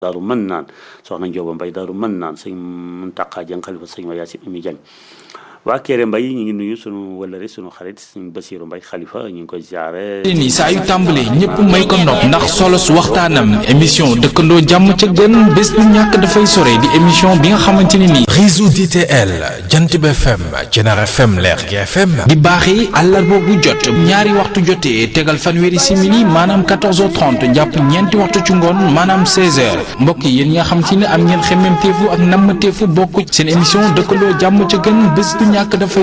daaru mën naan soxna Njóoba Mbay daaru mën naan sëñ Muntaqa Jeng xalifa sëñ ma Yaasin Ami Jeng waa Kéré Mbay ñu ngi nuyu sunu wëllëre sunu xarit sëñ Basiiru Mbay xalifa ñu ngi koy ziare ni saa yu tàmbalee ñëpp may ko nopp ndax solo su waxtaanam émission dëkkandoo jàmm ca gën bés bu ñàkk dafay sore di émission bi nga xamante ne nii réseau DTL jant bi FM Jener FM Lergui FM di baaxee àllarba bu jot ñaari waxtu jotee tegal fanweeri simili maanaam 14h30 jàpp ñeenti waxtu ci ngoon maanaam 16h mbokk yi yéen ñi nga xamante ne am ngeen xemmemteefu ak nammateefu bokk seen émission dëkkandoo jàmm ca gën bés bu ñàkk dafay